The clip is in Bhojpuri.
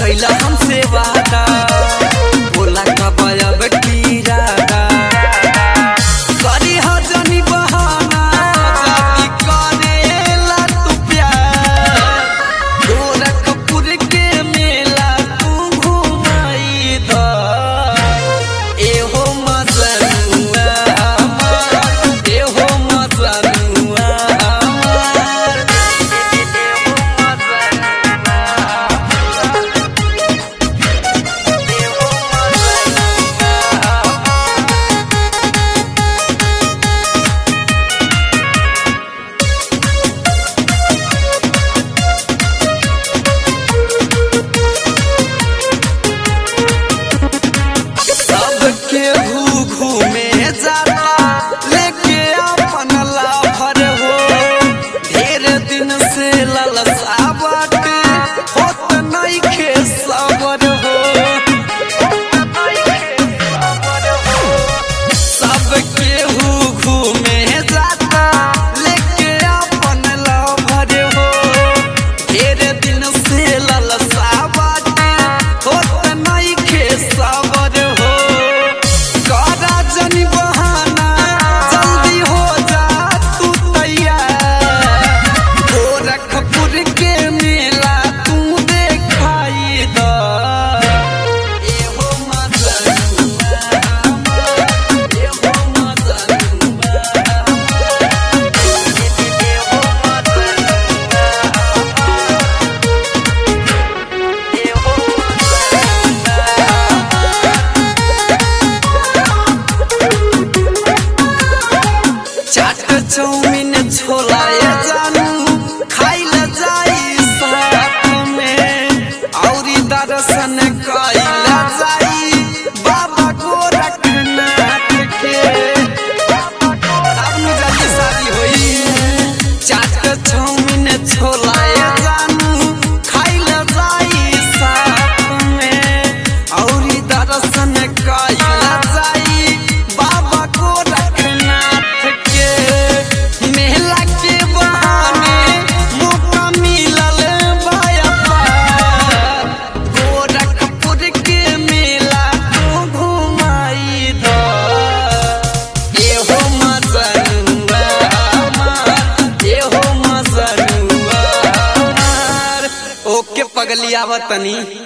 कैला हमसे वादा बोला कब अब इरादा करी हो जनी बहाना जाती करेला तू प्यार गोरखपुर के मेला तू घुमाई द एहो मजनुआ हमार एहो मजनुआ हमार एहो सबके घू घूमे जाला लेके अपन लाभर हो ढेर दिन से ललसा बाटे होत नइखे सबर हो सबके घू घूमे जाता लेके अपन लाभर हो ढेर दिन से ललसा बाटे होत नइखे सबर हो करा जनी बहाना जल्दी हो जा तू तैयार गोरखपुर के मेला तू देखाई द एहो मजनुआ हमार, एहो मजनुआ हमार, एहो मजनुआ हमार, एहो चाट चौमिन छोला ये जानू खाइल जाई साथ में औरी दर्शन कइल जाई बाबा गोरखनाथ के अब नु जल्दी शादी होई चाट चौमिन छोला ये जानू खाइल जाई साथ में औरी दर्शन कइल जाई बाबा गोरखनाथ के मेला के बहाने मौका मिलल बायपा गोरखपुर के मेला तू घुमाई द एहो मजनुआ हमार एहो मजनुआ हमार ओके पगली आवतनी